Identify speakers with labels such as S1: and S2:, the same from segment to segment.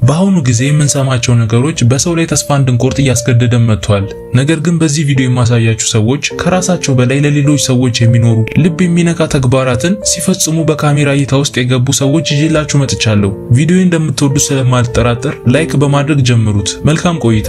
S1: በአሁኑ ጊዜ የምንሰማቸው ነገሮች በሰው ላይ ተስፋ እንድንቆርጥ እያስገደደን መጥቷል። ነገር ግን በዚህ ቪዲዮ የማሳያችሁ ሰዎች ከራሳቸው በላይ ለሌሎች ሰዎች የሚኖሩ ልብ የሚነካ ተግባራትን ሲፈጽሙ በካሜራ እይታ ውስጥ የገቡ ሰዎች ይዤላችሁ መጥቻለሁ። ቪዲዮ እንደምትወዱ ስለማልጠራጠር ላይክ በማድረግ ጀምሩት። መልካም ቆይታ።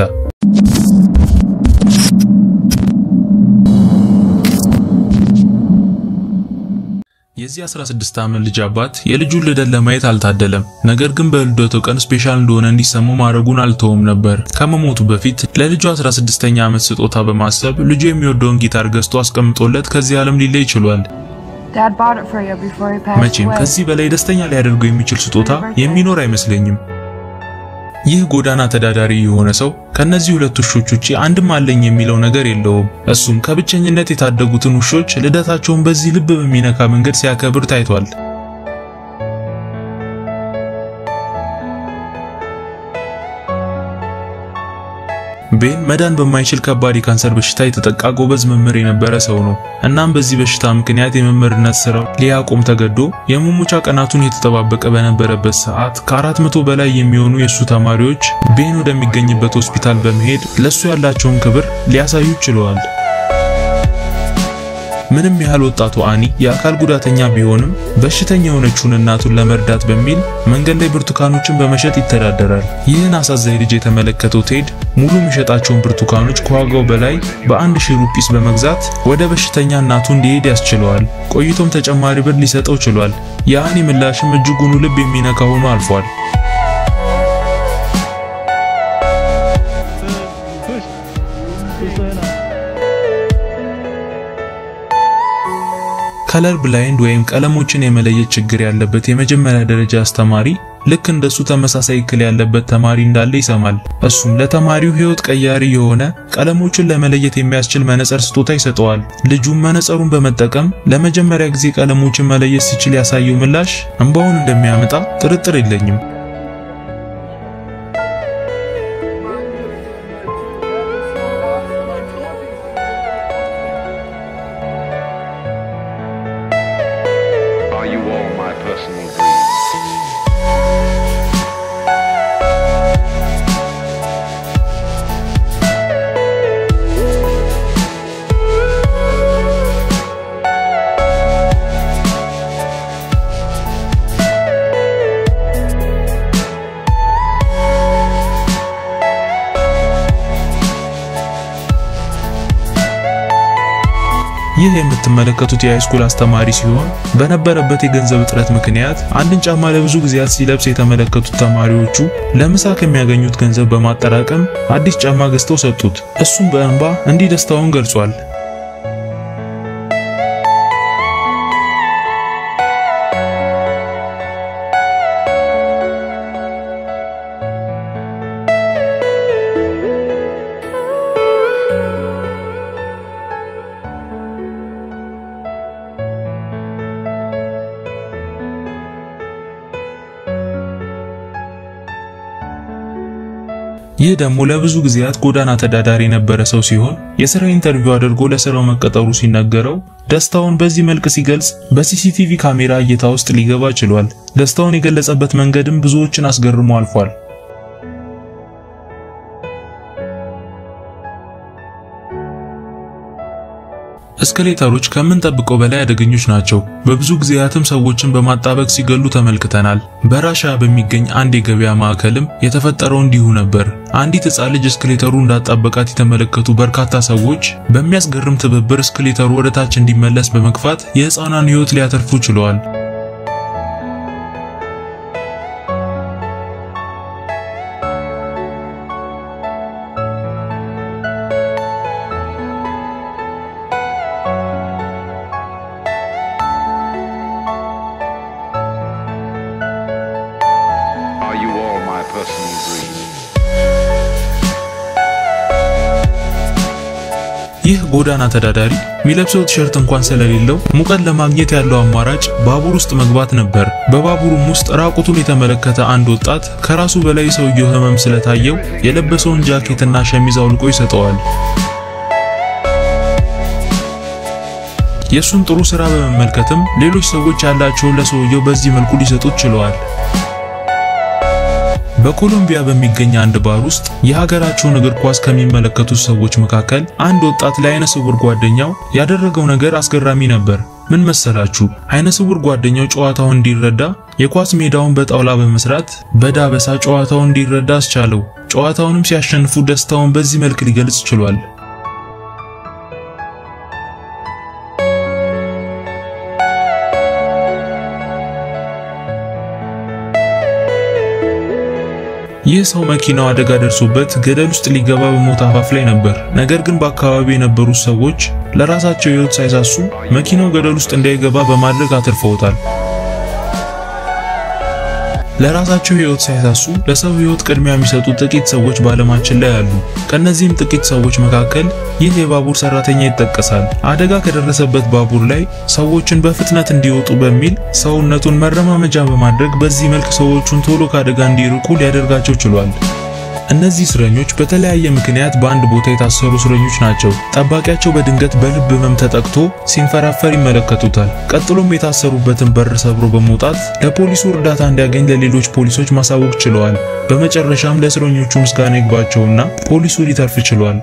S1: የዚህ 16 ዓመት ልጅ አባት የልጁን ልደት ለማየት አልታደለም። ነገር ግን በልደቱ ቀን ስፔሻል እንደሆነ እንዲሰማው ማድረጉን አልተወም ነበር። ከመሞቱ በፊት ለልጁ 16ኛ ዓመት ስጦታ በማሰብ ልጁ የሚወደውን ጊታር ገዝቶ አስቀምጦለት ከዚህ ዓለም ሊለይ ችሏል። መቼም ከዚህ በላይ ደስተኛ ሊያደርገው የሚችል ስጦታ የሚኖር አይመስለኝም። ይህ ጎዳና ተዳዳሪ የሆነ ሰው ከነዚህ ሁለት ውሾች ውጪ አንድም አለኝ የሚለው ነገር የለውም። እሱም ከብቸኝነት የታደጉትን ውሾች ልደታቸውን በዚህ ልብ በሚነካ መንገድ ሲያከብር ታይቷል። ቤን መዳን በማይችል ከባድ የካንሰር በሽታ የተጠቃ ጎበዝ መምህር የነበረ ሰው ነው። እናም በዚህ በሽታ ምክንያት የመምህርነት ስራው ሊያቆም ተገዶ የመሞቻ ቀናቱን የተጠባበቀ በነበረበት ሰዓት ከአራት መቶ በላይ የሚሆኑ የእሱ ተማሪዎች ቤን ወደሚገኝበት ሆስፒታል በመሄድ ለሱ ያላቸውን ክብር ሊያሳዩ ችለዋል። ምንም ያህል ወጣቱ አኒ የአካል ጉዳተኛ ቢሆንም በሽተኛ የሆነችውን እናቱን ለመርዳት በሚል መንገድ ላይ ብርቱካኖችን በመሸጥ ይተዳደራል። ይህን አሳዛኝ ልጅ የተመለከተው ቴድ ሙሉ የሚሸጣቸውን ብርቱካኖች ከዋጋው በላይ በአንድ ሺህ ሩጲስ በመግዛት ወደ በሽተኛ እናቱ እንዲሄድ ያስችለዋል። ቆይቶም ተጨማሪ ብር ሊሰጠው ችሏል። የአኒ ምላሽም እጅጉኑ ልብ የሚነካ ሆኖ አልፏል። ከለር ብላይንድ ወይም ቀለሞችን የመለየት ችግር ያለበት የመጀመሪያ ደረጃ አስተማሪ ልክ እንደሱ ተመሳሳይ እክል ያለበት ተማሪ እንዳለ ይሰማል። እሱም ለተማሪው ሕይወት ቀያሪ የሆነ ቀለሞችን ለመለየት የሚያስችል መነጽር ስጦታ ይሰጠዋል። ልጁም መነጽሩን በመጠቀም ለመጀመሪያ ጊዜ ቀለሞችን መለየት ሲችል ያሳየው ምላሽ እንባውን እንደሚያመጣ ጥርጥር የለኝም።
S2: Are you all my personal dreams?
S1: ይህ የምትመለከቱት የሃይስኩል አስተማሪ ሲሆን በነበረበት የገንዘብ እጥረት ምክንያት አንድን ጫማ ለብዙ ጊዜያት ሲለብስ የተመለከቱት ተማሪዎቹ ለምሳ ከሚያገኙት ገንዘብ በማጠራቀም አዲስ ጫማ ገዝተው ሰጡት። እሱም በእንባ እንዲህ ደስታውን ገልጿል። ይህ ደግሞ ለብዙ ጊዜያት ጎዳና ተዳዳሪ የነበረ ሰው ሲሆን የሥራ ኢንተርቪው አድርጎ ለሥራው መቀጠሩ ሲነገረው ደስታውን በዚህ መልክ ሲገልጽ በሲሲቲቪ ካሜራ እይታ ውስጥ ሊገባ ችሏል። ደስታውን የገለጸበት መንገድም ብዙዎችን አስገርሞ አልፏል። እስከሌተሮች ከምንጠብቀው በላይ አደገኞች ናቸው። በብዙ ጊዜያትም ሰዎችን በማጣበቅ ሲገሉ ተመልክተናል። በራሻ በሚገኝ አንድ የገበያ ማዕከልም የተፈጠረው እንዲሁ ነበር። አንዲት ሕፃን ልጅ እስክሌተሩ እንዳጣበቃት የተመለከቱ በርካታ ሰዎች በሚያስገርም ትብብር እስክሌተሩ ወደ ታች እንዲመለስ በመግፋት የሕፃኗን ሕይወት ሊያተርፉ ችለዋል።
S2: Are you all my personal dreams?
S1: ይህ ጎዳና ተዳዳሪ የሚለብሰው ቲሸርት እንኳን ስለሌለው ሙቀት ለማግኘት ያለው አማራጭ ባቡር ውስጥ መግባት ነበር። በባቡሩም ውስጥ ራቁቱን የተመለከተ አንድ ወጣት ከራሱ በላይ ሰውየው ህመም ስለታየው የለበሰውን ጃኬትና ሸሚዝ አውልቆ ይሰጠዋል። የእሱን ጥሩ ስራ በመመልከትም ሌሎች ሰዎች ያላቸውን ለሰውየው በዚህ መልኩ ሊሰጡት ችለዋል። በኮሎምቢያ በሚገኝ አንድ ባር ውስጥ የሀገራቸውን እግር ኳስ ከሚመለከቱት ሰዎች መካከል አንድ ወጣት ለአይነ ስውር ጓደኛው ያደረገው ነገር አስገራሚ ነበር። ምን መሰላችሁ? አይነ ስውር ጓደኛው ጨዋታውን እንዲረዳ የኳስ ሜዳውን በጣውላ በመስራት በዳበሳ ጨዋታውን እንዲረዳ አስቻለው። ጨዋታውንም ሲያሸንፉ ደስታውን በዚህ መልክ ሊገልጽ ችሏል። ይህ ሰው መኪናው አደጋ ደርሶበት ገደል ውስጥ ሊገባ በሞት አፋፍ ላይ ነበር። ነገር ግን በአካባቢው የነበሩት ሰዎች ለራሳቸው ሕይወት ሳይሳሱ መኪናው ገደል ውስጥ እንዳይገባ በማድረግ አትርፈውታል። ለራሳቸው ሕይወት ሳይሳሱ ለሰው ሕይወት ቅድሚያ የሚሰጡ ጥቂት ሰዎች በዓለማችን ላይ አሉ። ከነዚህም ጥቂት ሰዎች መካከል ይህ የባቡር ሰራተኛ ይጠቀሳል። አደጋ ከደረሰበት ባቡር ላይ ሰዎችን በፍጥነት እንዲወጡ በሚል ሰውነቱን መረማመጃ በማድረግ በዚህ መልክ ሰዎቹን ቶሎ ከአደጋ እንዲርቁ ሊያደርጋቸው ችሏል። እነዚህ እስረኞች በተለያየ ምክንያት በአንድ ቦታ የታሰሩ እስረኞች ናቸው። ጠባቂያቸው በድንገት በልብ ህመም ተጠቅቶ ሲንፈራፈር ይመለከቱታል። ቀጥሎም የታሰሩበትን በር ሰብሮ በመውጣት ለፖሊሱ እርዳታ እንዲያገኝ ለሌሎች ፖሊሶች ማሳወቅ ችለዋል። በመጨረሻም ለእስረኞቹ ምስጋና ይግባቸውና ፖሊሱ ሊተርፍ ችሏል።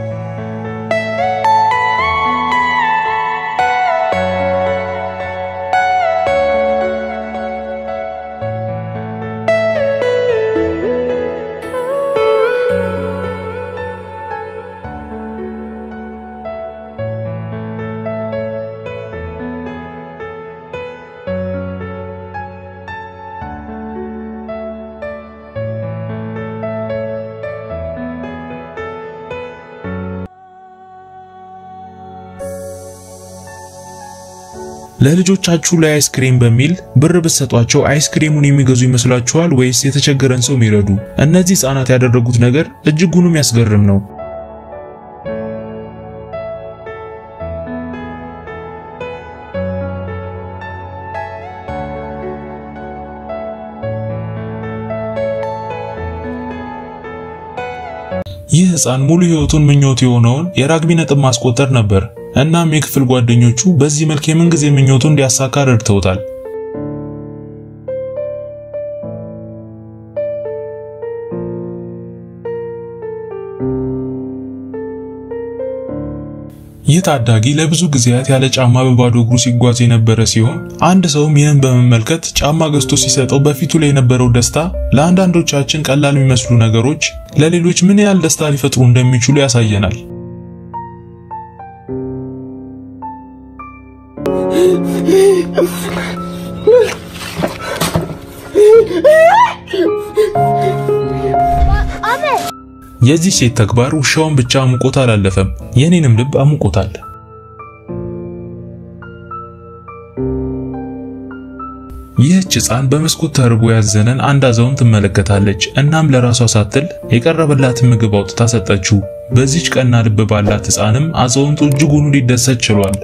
S1: ለልጆቻችሁ ላይ አይስክሬም በሚል ብር ብትሰጧቸው አይስክሬሙን የሚገዙ ይመስላችኋል ወይስ የተቸገረን ሰው የሚረዱ? እነዚህ ህፃናት ያደረጉት ነገር እጅጉን የሚያስገርም ነው። ይህ ህፃን ሙሉ ህይወቱን ምኞቱ የሆነውን የራግቢ ነጥብ ማስቆጠር ነበር። እናም የክፍል ጓደኞቹ በዚህ መልክ የምንጊዜ ምኞቱ እንዲያሳካ ረድተውታል። ይህ ታዳጊ ለብዙ ጊዜያት ያለ ጫማ በባዶ እግሩ ሲጓዝ የነበረ ሲሆን አንድ ሰውም ይህን በመመልከት ጫማ ገዝቶ ሲሰጠው በፊቱ ላይ የነበረው ደስታ ለአንዳንዶቻችን ቀላል የሚመስሉ ነገሮች ለሌሎች ምን ያህል ደስታ ሊፈጥሩ እንደሚችሉ ያሳየናል። የዚህ ሴት ተግባር ውሻውን ብቻ አሙቆት አላለፈም፣ የኔንም ልብ አሙቆታል። ይህች ሕፃን በመስኮት ተርቦ ያዘነን አንድ አዛውንት ትመለከታለች። እናም ለራሷ ሳትል የቀረበላትን ምግብ አውጥታ ሰጠችው። በዚች ቀና ልብ ባላት ሕፃንም አዛውንቱ እጅጉኑ ሊደሰት ችሏል።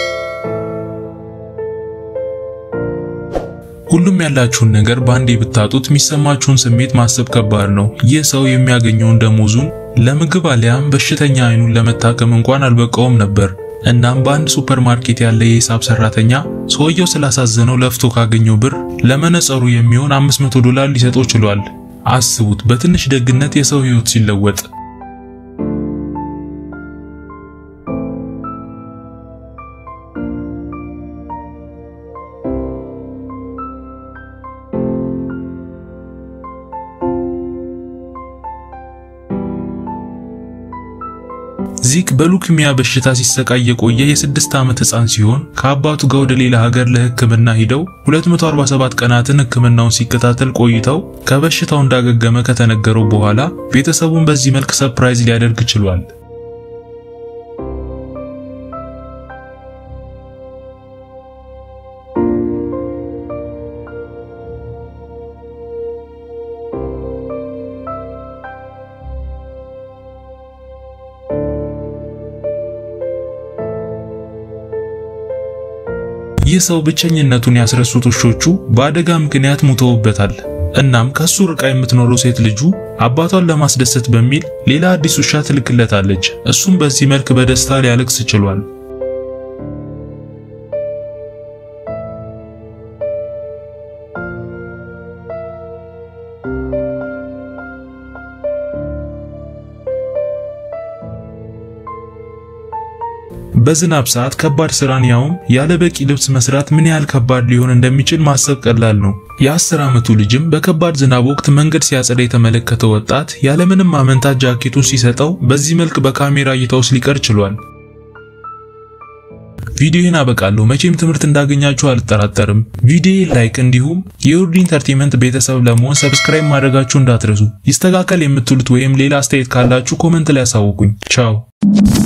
S1: ሁሉም ያላችሁን ነገር በአንዴ ብታጡት የሚሰማችሁን ስሜት ማሰብ ከባድ ነው። ይህ ሰው የሚያገኘውን ደሞዙን ለምግብ አሊያም በሽተኛ አይኑን ለመታከም እንኳን አልበቃውም ነበር። እናም በአንድ ሱፐርማርኬት ያለ የሂሳብ ሰራተኛ ሰውየው ስላሳዘነው ለፍቶ ካገኘው ብር ለመነጸሩ የሚሆን 500 ዶላር ሊሰጠው ችሏል። አስቡት፣ በትንሽ ደግነት የሰው ሕይወት ሲለወጥ። ዚክ በሉክሚያ በሽታ ሲሰቃይ የቆየ የስድስት ዓመት ሕፃን ሲሆን ከአባቱ ጋር ወደ ሌላ ሀገር ለሕክምና ሂደው 247 ቀናትን ሕክምናውን ሲከታተል ቆይተው ከበሽታው እንዳገገመ ከተነገረው በኋላ ቤተሰቡን በዚህ መልክ ሰርፕራይዝ ሊያደርግ ችሏል። ይህ ሰው ብቸኝነቱን ያስረሱት ውሾቹ በአደጋ ምክንያት ሙተውበታል። እናም ከሱ ርቃ የምትኖረው ሴት ልጁ አባቷን ለማስደሰት በሚል ሌላ አዲስ ውሻ ትልክለታለች። እሱም በዚህ መልክ በደስታ ሊያለቅስ ችሏል። በዝናብ ሰዓት ከባድ ስራን ያውም ያለ በቂ ልብስ መስራት ምን ያህል ከባድ ሊሆን እንደሚችል ማሰብ ቀላል ነው። የአስር ዓመቱ ልጅም በከባድ ዝናብ ወቅት መንገድ ሲያጸዳ የተመለከተው ወጣት ያለምንም ማመንታት ጃኬቱን ሲሰጠው በዚህ መልክ በካሜራ እይታ ውስጥ ሊቀር ችሏል። ቪዲዮን አበቃለሁ። መቼም ትምህርት እንዳገኛችሁ አልጠራጠርም። ቪዲዮ ላይክ፣ እንዲሁም የውርድ ኢንተርቴንመንት ቤተሰብ ለመሆን ሰብስክራይብ ማድረጋችሁ እንዳትረሱ። ይስተካከል የምትሉት ወይም ሌላ አስተያየት ካላችሁ ኮመንት ላይ ያሳውቁኝ። ቻው